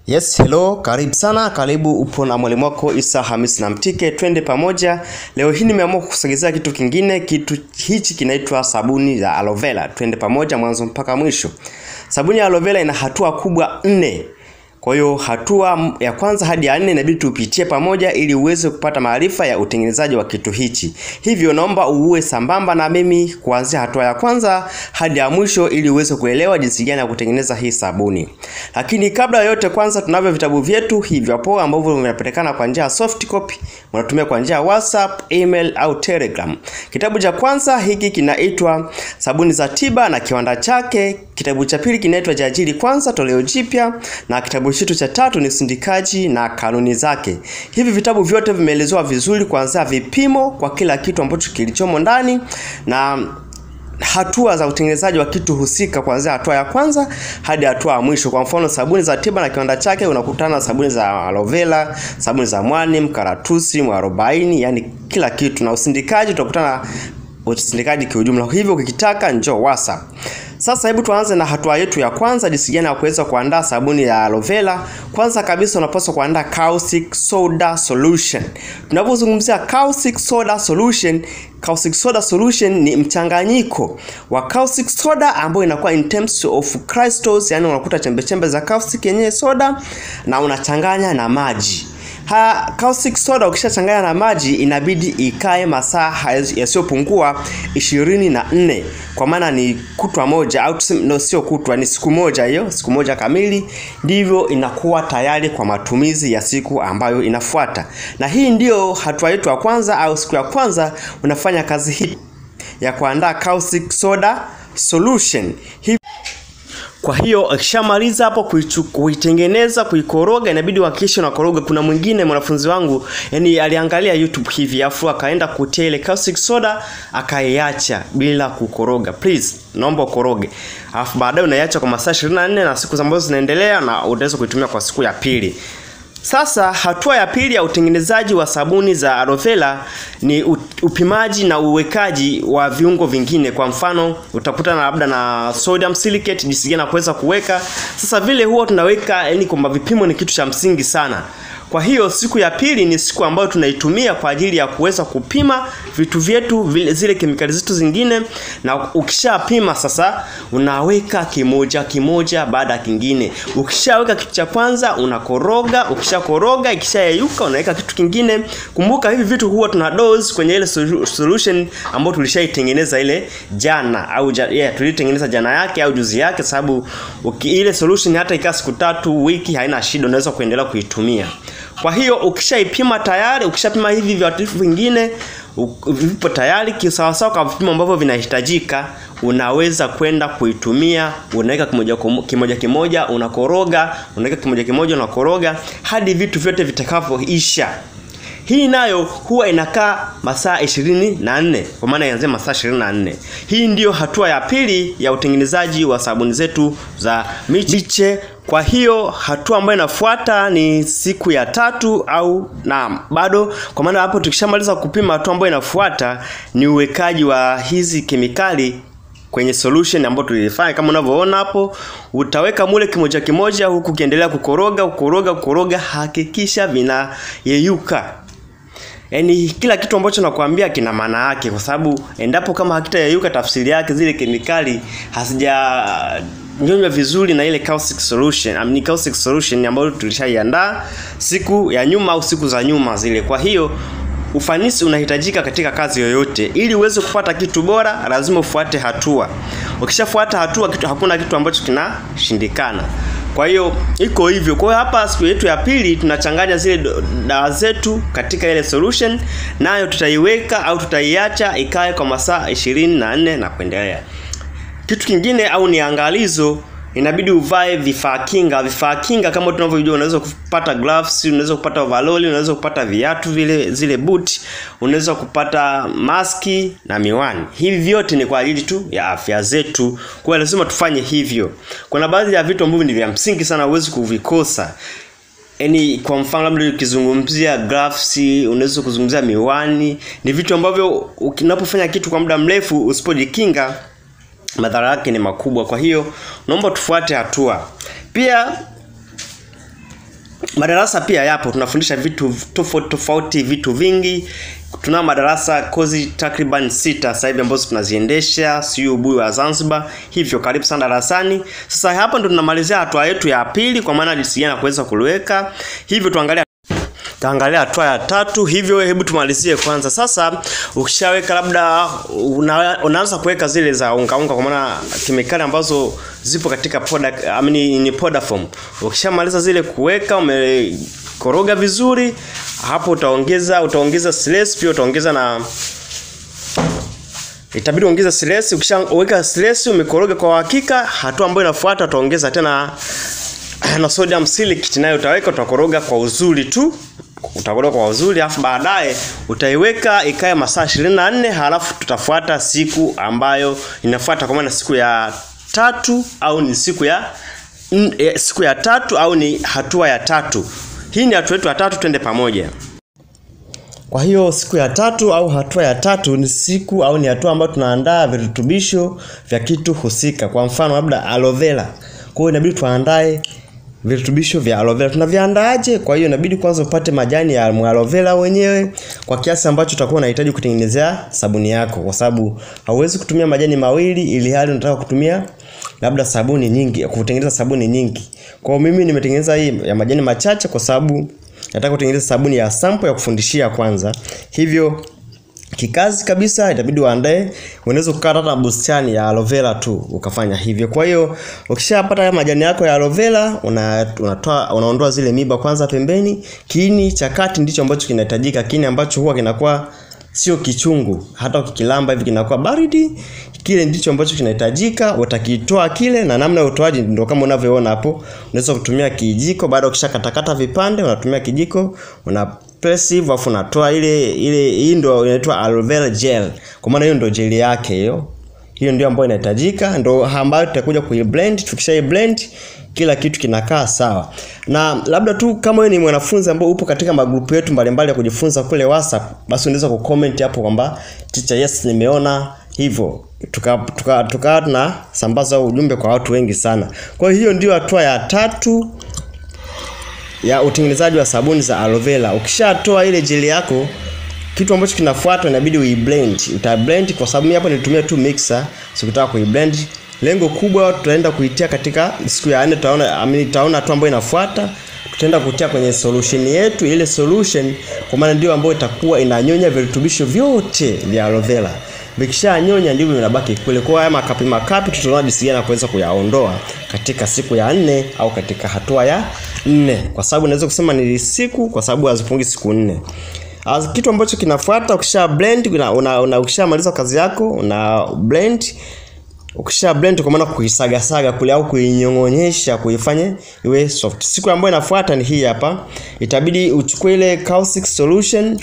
Yes, hello, karibu sana, karibu upo na mwalimu wako Isa Hamis na Mtike, twende pamoja. Leo hii nimeamua kukusogezea kitu kingine. Kitu hichi kinaitwa sabuni ya aloe vera. Twende pamoja mwanzo mpaka mwisho. Sabuni ya aloe vera ina hatua kubwa nne. Kwa hiyo hatua ya kwanza hadi ya nne inabidi tupitie pamoja ili uweze kupata maarifa ya utengenezaji wa kitu hichi. Hivyo naomba uwe sambamba na mimi kuanzia hatua ya kwanza hadi ya mwisho ili uweze kuelewa jinsi gani ya kutengeneza hii sabuni. Lakini kabla ya yote, kwanza tunavyo vitabu vyetu hivi hapo ambavyo vinapatikana kwa njia ya soft copy, unatumia kwa njia ya WhatsApp, email au Telegram. Kitabu cha kwanza hiki kinaitwa Sabuni za Tiba na Kiwanda Chake. Kitabu cha pili kinaitwa Jajili Kwanza toleo jipya na kitabu chetu cha tatu ni Sindikaji na Kanuni Zake. Hivi vitabu vyote vimeelezewa vizuri kuanzia vipimo kwa kila kitu ambacho kilichomo ndani na hatua za utengenezaji wa kitu husika kuanzia hatua ya kwanza hadi hatua ya mwisho. Kwa mfano, sabuni za tiba na kiwanda chake, unakutana na sabuni za aloe vera, sabuni za mwani, mkaratusi, mwarobaini, yani kila kitu, na usindikaji utakutana usindikaji kiujumla. Hivyo ukikitaka njoo WhatsApp. Sasa hebu tuanze na hatua yetu ya kwanza, jinsi gani ya kuweza kuandaa sabuni ya aloe vera. Kwanza kabisa unapaswa kuandaa caustic soda solution. Tunapozungumzia caustic soda solution, caustic soda solution ni mchanganyiko wa caustic soda ambayo inakuwa in terms of crystals, yani unakuta chembe chembe za caustic yenyewe soda na unachanganya na maji. Ha, caustic soda ukishachanganya na maji inabidi ikae masaa yasiyopungua ishirini na nne kwa maana ni kutwa moja au tuseme no, sio kutwa, ni siku moja hiyo, siku moja kamili, ndivyo inakuwa tayari kwa matumizi ya siku ambayo inafuata. Na hii ndiyo hatua yetu ya kwanza au siku ya kwanza unafanya kazi hii ya kuandaa caustic soda solution. Hii kwa hiyo ukishamaliza hapo kuitengeneza kuikoroga, inabidi uhakikishe unakoroga. Kuna mwingine mwanafunzi wangu yani aliangalia YouTube hivi afu akaenda kutia ile caustic soda akaiacha bila kukoroga. Please, naomba ukoroge, alafu baadaye unaiacha kwa masaa 24 na siku ambazo zinaendelea, na utaweza kuitumia kwa siku ya pili. Sasa hatua ya pili ya utengenezaji wa sabuni za aloe vera ni upimaji na uwekaji wa viungo vingine. Kwa mfano, utakutana labda na sodium silicate, jinsi gani kuweza kuweka. Sasa vile huwa tunaweka, yani kwamba vipimo ni kitu cha msingi sana. Kwa hiyo siku ya pili ni siku ambayo tunaitumia kwa ajili ya kuweza kupima vitu vyetu vile, zile kemikali zetu zingine, na ukishapima sasa unaweka kimoja kimoja baada ya kingine. Ukishaweka kitu cha kwanza unakoroga, ukishakoroga ikishayeyuka unaweka kitu kingine. Kumbuka hivi vitu huwa tuna dose kwenye ile solution ambayo tulishaitengeneza ile jana au ja, yeah, tulitengeneza jana yake au juzi yake, sababu ile solution hata ikaa siku tatu, wiki, haina shida, unaweza kuendelea kuitumia. Kwa hiyo ukishaipima tayari, ukishapima hivi viuatilifu vingine vipo tayari kisawasawa kwa vipimo ambavyo vinahitajika, unaweza kwenda kuitumia. Unaweka kimoja kimoja, kimoja unakoroga, unaweka kimoja kimoja unakoroga hadi vitu vyote vitakavyoisha. Hii nayo huwa inakaa masaa ishirini na nne kwa maana ianzia masaa ishirini na nne. Hii ndiyo hatua ya pili ya utengenezaji wa sabuni zetu za miche. Kwa hiyo hatua ambayo inafuata ni siku ya tatu au na bado, kwa maana hapo tukishamaliza kupima, hatua ambayo inafuata ni uwekaji wa hizi kemikali kwenye solution ambayo tulifanya. Kama unavyoona hapo, utaweka mule kimoja kimoja, huku ukiendelea kukoroga kukoroga kukoroga, hakikisha vinayeyuka. Yaani kila kitu ambacho nakwambia kina maana yake, kwa sababu endapo kama hakitayeyuka, tafsiri yake zile kemikali hazija nyonywa vizuri na ile caustic solution. I mean, caustic solution ambayo tulishaiandaa siku ya nyuma au siku za nyuma zile. Kwa hiyo ufanisi unahitajika katika kazi yoyote. Ili uweze kupata kitu bora, lazima ufuate hatua. Ukishafuata hatua, kitu hakuna kitu ambacho kinashindikana. Kwa hiyo iko hivyo. Kwa hiyo hapa siku yetu ya pili tunachanganya zile dawa zetu katika ile solution, nayo tutaiweka au tutaiacha ikae kwa masaa ishirini na nne na kuendelea. Kitu kingine au ni angalizo, inabidi uvae vifaa kinga. Vifaa kinga kama tunavyojua, unaweza kupata gloves, unaweza kupata overall, unaweza kupata viatu vile zile boot, unaweza kupata maski na miwani. Hivi vyote ni kwa ajili tu ya afya zetu, kwa hiyo lazima tufanye hivyo. Kuna baadhi ya vitu ambavyo ni vya msingi sana, huwezi kuvikosa. Yaani kwa mfano labda ukizungumzia gloves, unaweza kuzungumzia miwani, ni vitu ambavyo unapofanya kitu kwa muda mrefu usipojikinga madhara yake ni makubwa. Kwa hiyo naomba tufuate hatua. Pia madarasa pia yapo tunafundisha vitu tofauti tofauti vitu vingi tunao madarasa kozi takriban sita sasa hivi ambazo tunaziendesha siyo ubuyu wa Zanzibar hivyo karibu sana darasani sasa hapa ndo tunamalizia hatua yetu ya pili kwa maana jinsi gani ya kuweza kuliweka hivyo tuangalia Taangalia hatua ya tatu hivyo hebu tumalizie kwanza sasa ukishaweka labda una, unaanza kuweka zile za unga unga kwa maana kemikali ambazo zipo katika poda I mean, ni powder form ukishamaliza zile kuweka umekoroga vizuri hapo utaongeza utaongeza stress pia utaongeza na itabidi uongeze stress ukishaweka stress umekoroga kwa hakika hatua ambayo inafuata utaongeza tena na sodium silicate nayo utaweka utakoroga kwa uzuri tu utakoroga kwa uzuri alafu baadaye utaiweka ikae masaa 24 halafu tutafuata siku ambayo inafuata kwa maana siku ya tatu au ni siku ya n, e, siku ya tatu au ni hatua ya tatu hii ni hatua yetu ya tatu twende pamoja kwa hiyo siku ya tatu au hatua ya tatu ni siku au ni hatua ambayo tunaandaa virutubisho vya kitu husika. Kwa mfano labda aloe vera. Kwa hiyo inabidi tuandae virutubisho vya aloe vera. Tunaviandaaje? Kwa hiyo inabidi kwanza upate majani ya aloe vera wenyewe kwa kiasi ambacho utakuwa unahitaji kutengenezea sabuni yako kwa sababu hauwezi kutumia majani mawili ili hali unataka kutumia labda sabuni nyingi, kutengeneza sabuni nyingi. Kwa hiyo mimi nimetengeneza hii ya majani machache kwa sababu nataka kutengeneza sabuni ya sample ya kufundishia kwanza. Hivyo kikazi kabisa itabidi uandae unaweza kukata hata bustani ya aloe vera tu ukafanya hivyo kwa hiyo ukishapata haya majani yako ya aloe vera una, unatoa unaondoa zile miba kwanza pembeni kiini cha kati ndicho ambacho kinahitajika kiini ambacho huwa kinakuwa sio kichungu hata ukikilamba hivi kinakuwa baridi kile ndicho ambacho kinahitajika utakitoa kile na namna ya utoaji ndio kama unavyoona hapo unaweza kutumia kijiko baada ukishakatakata vipande unatumia kijiko una press hivyo afu unatoa ile ile hii ndio inaitwa aloe vera gel kwa maana hiyo ndio gel yake hiyo hiyo ndio ambayo inahitajika ndio ambayo tutakuja kuiblend tukisha blend kila kitu kinakaa sawa na labda tu kama wewe ni mwanafunzi ambao upo katika magrupu yetu mbalimbali ya kujifunza kule WhatsApp basi unaweza kucomment hapo kwamba teacher yes nimeona hivyo tuka tuka, tuka tunasambaza ujumbe kwa watu wengi sana kwa hiyo ndio hatua ya tatu ya utengenezaji wa sabuni za aloe vera ukishatoa ile jeli yako kitu ambacho kinafuata inabidi uiblend utablend kwa sababu mimi hapo nilitumia tu mixer sikutaka kuiblend lengo kubwa tutaenda kuitia katika siku ya 4 tutaona amini tutaona tu ambayo inafuata tutaenda kutia kwenye solution yetu ile solution kwa maana ndio ambayo itakuwa inanyonya virutubisho vyote vya aloe vera vikishanyonya ndivyo vinabaki kule kwa haya makapi makapi tutaona jinsi gani kuweza kuyaondoa katika siku ya nne au katika hatua ya nne kwa sababu naweza kusema ni siku kwa sababu hazipungi siku nne As, kitu ambacho kinafuata ukisha blend una, una, una ukishamaliza kazi yako una blend ukisha blend kwa maana kuisagasaga kule au kuinyong'onyesha kuifanye iwe soft siku ambayo inafuata ni hii hapa itabidi uchukue ile caustic solution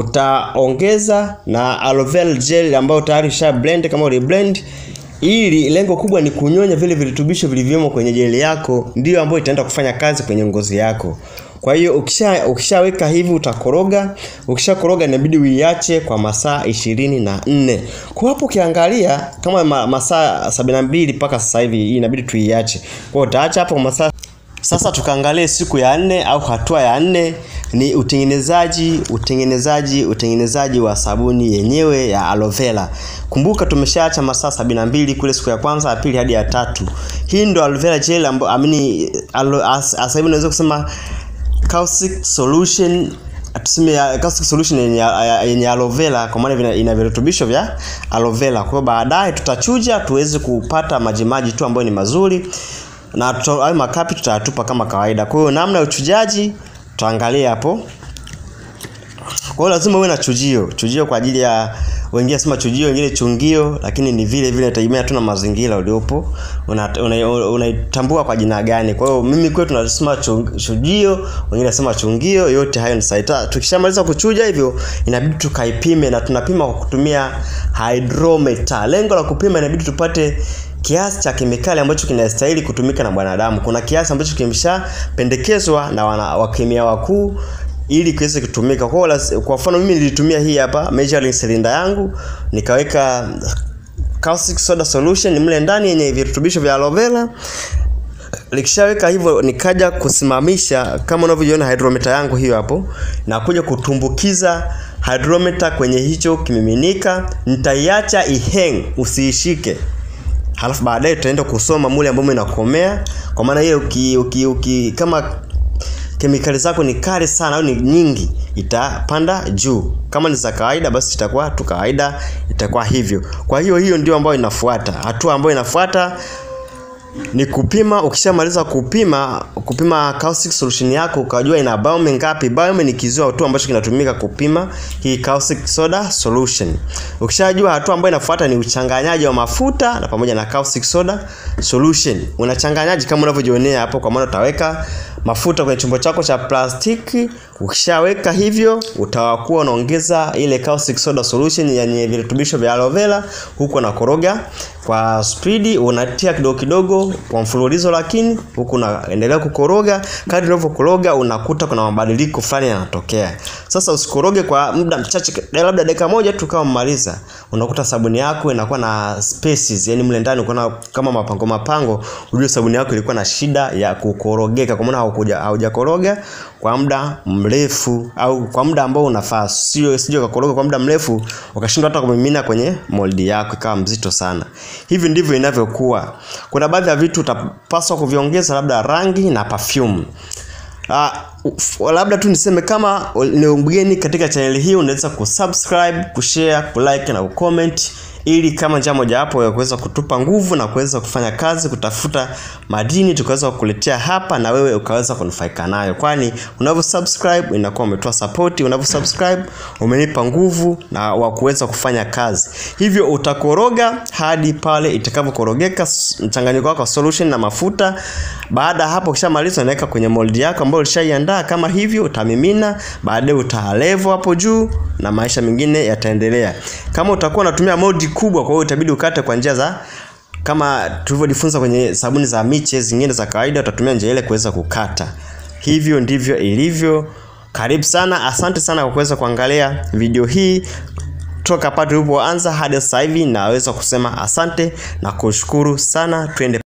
utaongeza na aloe vera gel ambayo tayari usha blend kama uli blend ili lengo kubwa ni kunyonya vile virutubisho vilivyomo kwenye jeli yako ndio ambayo itaenda kufanya kazi kwenye ngozi yako kwa hiyo ukisha ukishaweka hivi utakoroga ukishakoroga inabidi uiache kwa masaa ishirini na nne kwa hapo ukiangalia kama ma, masaa sabini na mbili mpaka sasa hivi hii inabidi tuiache kwa hiyo utaacha hapo kwa masaa sasa tukaangalie siku ya nne au hatua ya nne ni utengenezaji utengenezaji utengenezaji wa sabuni yenyewe ya aloe vera. Kumbuka tumeshaacha masaa sabini na mbili kule siku ya kwanza, ya pili hadi ya tatu. Hii ndo aloe vera gel ambayo amini sasa hivi unaweza kusema caustic solution tuseme ya caustic solution yenye yenye aloe vera kwa maana ina virutubisho vya aloe vera. Kwa hiyo baadaye tutachuja tuweze kupata majimaji tu ambayo ni mazuri na hayo makapi tutayatupa kama kawaida. Kwa hiyo namna ya uchujaji tutaangalia hapo. Kwa hiyo lazima uwe na chujio, chujio kwa ajili ya wengine sema chujio, wengine chungio, lakini ni vile vile inategemea tu na mazingira uliopo. Unaitambua una, una kwa jina gani. Kwa hiyo mimi kwetu tunasema chujio, wengine nasema chungio, yote hayo ni sawa. Tukishamaliza kuchuja hivyo inabidi tukaipime na tunapima kwa kutumia hydrometer. Lengo la kupima inabidi tupate kiasi cha kemikali ambacho kinastahili kutumika na mwanadamu. Kuna kiasi ambacho kimeshapendekezwa na wana, wakemia wakuu ili kiweze kutumika. Kwa kwa mfano mimi nilitumia hii hapa measuring cylinder yangu nikaweka caustic soda solution mle ndani yenye virutubisho vya aloe vera likishaweka hivyo nikaja kusimamisha kama unavyoiona hydrometer yangu hiyo hapo na kuja kutumbukiza hydrometer kwenye hicho kimiminika nitaiacha iheng usiishike halafu baadaye tutaenda kusoma mule ambamo inakomea kwa maana hiyo uki, uki, uki, kama kemikali zako ni kali sana au ni nyingi itapanda juu kama ni za kawaida basi itakuwa tu kawaida itakuwa hivyo kwa hiyo hiyo ndio ambayo inafuata hatua ambayo inafuata ni kupima ukishamaliza kupima kupima caustic solution yako ukajua ina baume ngapi baume ni kiziwa tu ambacho kinatumika kupima hii caustic soda solution ukishajua hatua ambayo inafuata ni uchanganyaji wa mafuta na pamoja na caustic soda solution unachanganyaji kama unavyojionea hapo kwa maana utaweka mafuta kwenye chombo chako cha plastiki ukishaweka hivyo utakuwa unaongeza ile caustic soda solution yenye virutubisho vya aloe vera huko unakoroga kwa spidi unatia kidogo kidogo kwa mfululizo lakini huku unaendelea kukoroga kadri unavyokoroga unakuta kuna mabadiliko fulani yanatokea sasa usikoroge kwa muda mchache labda dakika moja tu kama mmaliza unakuta sabuni yako inakuwa na spaces yani mle ndani kuna kama mapango mapango ujue sabuni yako ilikuwa na shida ya kukorogeka kwa maana haukuja haujakoroga kwa muda mrefu au kwa muda ambao unafaa sio sio kakoroga kwa muda mrefu ukashindwa hata kumimina kwenye moldi yako ikawa mzito sana hivi ndivyo inavyokuwa kuna baadhi ya vitu utapaswa kuviongeza labda rangi na perfume Uh, labda tu niseme kama ni mgeni katika chaneli hii unaweza kusubscribe kushare kulike na kucomment ili kama njia mojawapo ya kuweza kutupa nguvu na kuweza kufanya kazi kutafuta madini tukaweza kukuletea hapa na wewe ukaweza kunufaika nayo kwani unavyo subscribe inakuwa umetoa support unavyo subscribe umenipa nguvu na wa kuweza kufanya kazi hivyo utakoroga hadi pale itakavyokorogeka mchanganyiko wako wa solution na mafuta baada hapo ukishamaliza unaweka kwenye mold yako ambayo ulishaiandaa kama hivyo utamimina baadaye utalevo hapo juu na maisha mengine yataendelea kama utakuwa unatumia moldi kubwa kwa hiyo itabidi ukate kwa njia za kama tulivyojifunza kwenye sabuni za miche zingine za kawaida utatumia njia ile kuweza kukata hivyo ndivyo ilivyo karibu sana asante sana kwa kuweza kuangalia video hii toka pale tulipoanza hadi sasa hivi naweza kusema asante na kushukuru sana twende